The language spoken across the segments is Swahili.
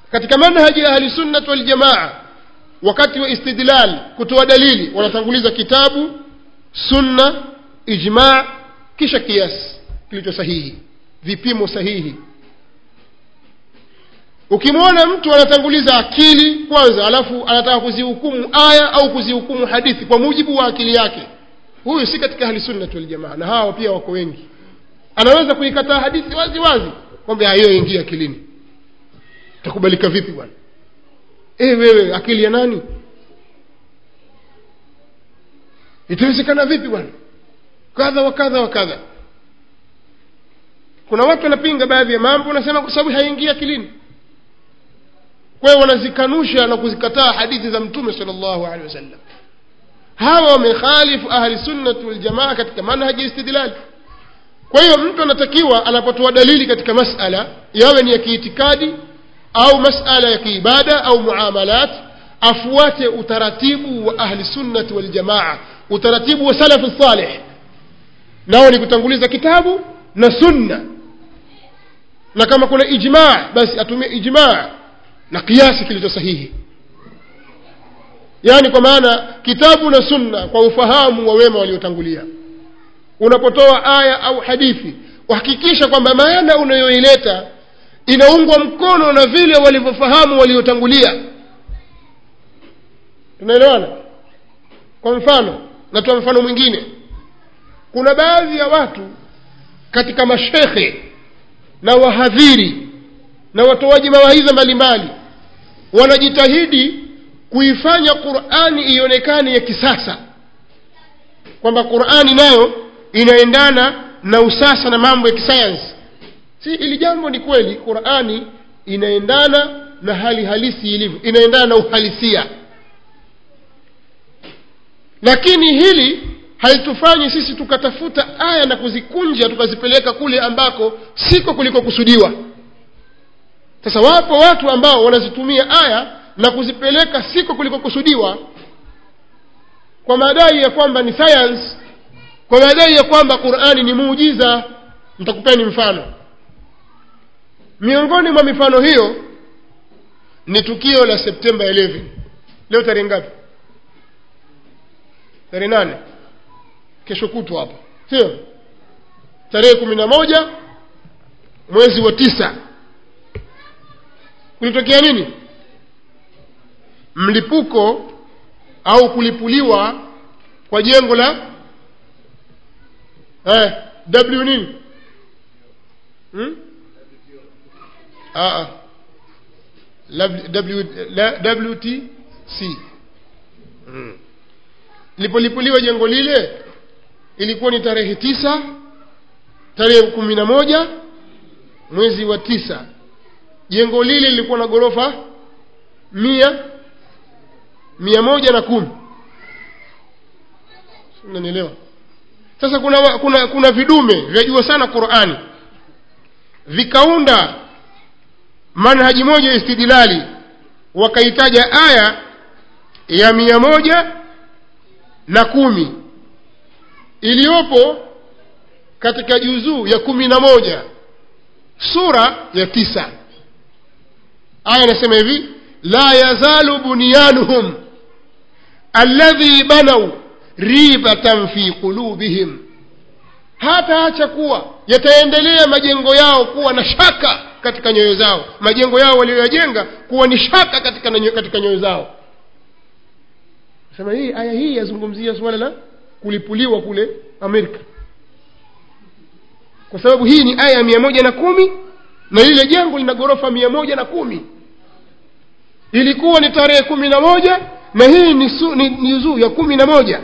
katika manhaji ya ahli sunnat waljamaa wakati wa istidlal kutoa dalili wanatanguliza kitabu sunna ijma kisha kiasi kilicho sahihi vipimo sahihi ukimwona mtu anatanguliza akili kwanza alafu anataka kuzihukumu aya au kuzihukumu hadithi kwa mujibu wa akili yake huyu si katika ahli sunnati waljamaa na hawa pia wako wengi anaweza kuikataa hadithi wazi wazi kwamba hiyo ingia akilini takubalika vipi bwana e wewe akili ya nani itawezekana vipi bwana kadha wa kadha wa kadha kuna watu wanapinga baadhi ya mambo wanasema kwa sababu haingii akilini kwa hiyo wanazikanusha na kuzikataa hadithi za mtume sala llahu alehi wasallam hawa wamekhalifu ahli sunnati waljamaa katika manhaji istidlali kwa hiyo mtu anatakiwa anapotoa dalili katika masala yawe ni ya kiitikadi au masala ya kiibada au muamalat afuate utaratibu wa ahli sunnati waljamaa utaratibu wa salafu salih nao ni kutanguliza kitabu na sunna na kama kuna ijmaa basi atumie ijmaa na kiasi kilicho sahihi yaani kwa maana kitabu na sunna kwa ufahamu wa wema waliotangulia unapotoa aya au hadithi uhakikisha kwamba maana unayoileta inaungwa mkono na vile walivyofahamu waliotangulia tunaelewana kwa mfano natoa mfano mwingine kuna baadhi ya watu katika mashekhe na wahadhiri na watoaji mawaidha mbalimbali wanajitahidi kuifanya qurani ionekane ya kisasa kwamba qurani nayo inaendana na usasa na mambo ya kisayansi si ili jambo ni kweli qurani inaendana na hali halisi ilivyo inaendana na uhalisia lakini hili halitufanyi sisi tukatafuta aya na kuzikunja tukazipeleka kule ambako siko kulikokusudiwa sasa wapo watu ambao wanazitumia aya na kuzipeleka siko kulikokusudiwa kwa madai ya kwamba ni science kwa madai ya kwamba qurani ni muujiza nitakupeni mfano miongoni mwa mifano hiyo ni tukio la septemba 11 leo tarehe ngapi tarehe nane kesho kutwa hapa sio tarehe kumi na moja mwezi wa tisa kulitokea nini mlipuko au kulipuliwa kwa jengo la eh, w nini hmm? ah, w, la, wtc hmm. lipolipuliwa jengo lile ilikuwa ni tarehe tisa tarehe kumi na moja mwezi wa tisa jengo lile lilikuwa na ghorofa mia mia moja na kumi unanielewa sasa kuna, kuna kuna vidume vyajua sana qurani vikaunda manhaji moja ya istidlali wakaitaja aya ya mia moja na kumi iliyopo katika juzuu ya kumi na moja sura ya tisa aya inasema hivi la yazalu bunyanuhum alladhi banau ribatan fi qulubihim hataacha kuwa yataendelea majengo yao kuwa na shaka katika nyoyo zao majengo yao walioyajenga kuwa ni shaka katika, nyo, katika nyoyo zao sema hii aya hii yazungumzia suala la kulipuliwa kule amerika kwa sababu hii ni aya ya mia moja na kumi na lile jengo lina ghorofa mia moja na kumi ilikuwa ni tarehe kumi na moja na hii ni, su, ni, ni zuu ya kumi na moja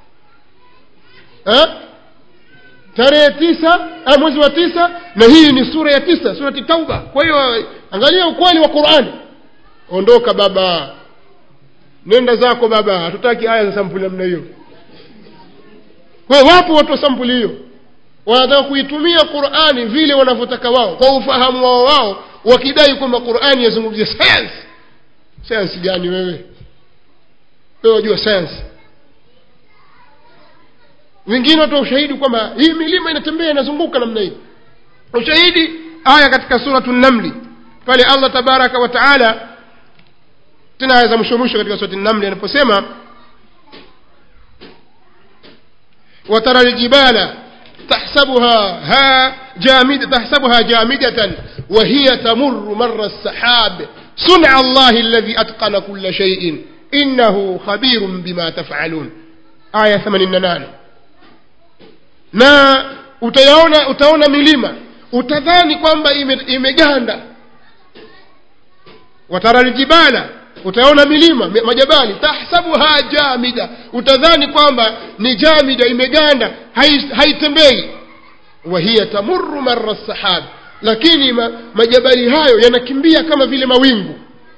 ha? tarehe tisa ah, mwezi wa tisa na hii ni sura ya tisa surati tauba kwa hiyo angalia ukweli wa qurani ondoka baba nenda zako baba hatutaki aya za sampuli namna hiyo kwa hiyo wapo watu wa sampuli hiyo wanataka kuitumia qurani vile wanavyotaka wao kwa ufahamu wao wao wakidai kwamba qurani yazungumzia sayansi sayansi gani wewe wewe wajua sayansi wengine watoa ushahidi kwamba hii milima inatembea inazunguka namna hii ushahidi aya katika suratu namli pale allah tabaraka wa taala tena aya za mwisho mwisho katika surati namli anaposema وترى الجبال تحسبها ها جامدة تحسبها جامدة وهي تمر مر السحاب صنع الله الذي أتقن كل شيء إنه خبير بما تفعلون آية 88 na utayaona utaona milima utadhani kwamba ime- imeganda watara ljibala utaona milima mi- majabali tahsabuha jamida utadhani kwamba ni jamida imeganda hai- haitembei wahiya tamuru mara sahab lakini ma, majabali hayo yanakimbia kama vile mawingu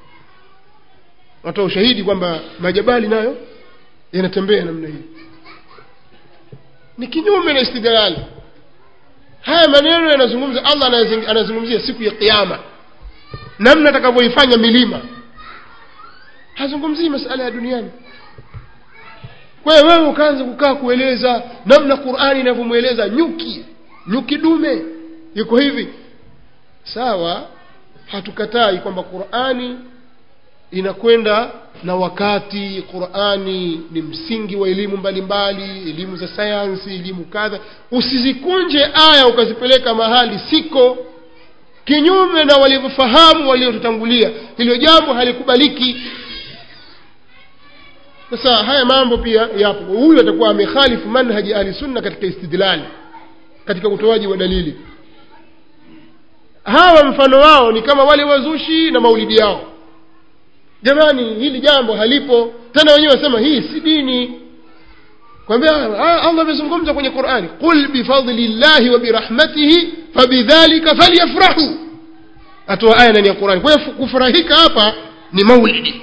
watoa ushahidi kwamba majabali nayo yanatembea namna hii ni kinyume na istidlali haya maneno yanazungumza allah anazing- anazungumzia siku ya kiama namna atakavyoifanya milima hazungumzii masala ya duniani kwa hiyo wewe ukaanza kukaa kueleza namna qurani inavyomweleza nyuki nyuki dume yuko hivi sawa hatukatai kwamba qurani inakwenda na wakati qurani ni msingi wa elimu mbalimbali elimu za sayansi elimu kadha usizikunje aya ukazipeleka mahali siko kinyume na walivyofahamu waliotutangulia hilo jambo halikubaliki sasa haya mambo pia yapo huyu atakuwa amekhalifu manhaji ahli sunna katika istidlali katika utoaji wa dalili hawa mfano wao ni kama wale wazushi na maulidi yao jamani hili jambo halipo tena wenyewe wasema hii si dini kwambia ah, allah amezungumza kwenye qurani qul bifadli llahi wa birahmatihi fabidhalika falyafrahu atoa aya ndani ya qurani kwa hiyo kufurahika hapa ni maulidi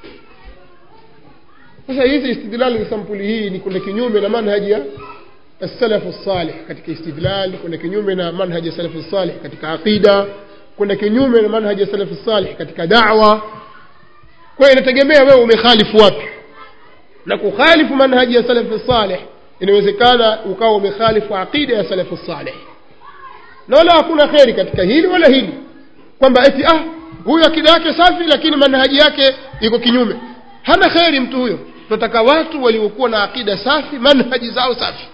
sasa hizi istidlali za sampuli hii ni kwenda kinyume na manhaji ya السلف الصالح katika istidlal kwenda kinyume na manhaji ya salafu salih katika aqida kwenda kinyume na manhaji ya salafu salih katika da'wa kwa hiyo inategemea wewe umekhalifu wapi na kukhalifu manhaji ya salafu salih inawezekana ukawa umekhalifu aqida ya salafu salih na wala hakuna kheri katika hili wala hili kwamba eti ah huyu akida yake safi lakini manhaji yake iko kinyume hana kheri mtu huyo tunataka watu waliokuwa na akida safi manhaji zao safi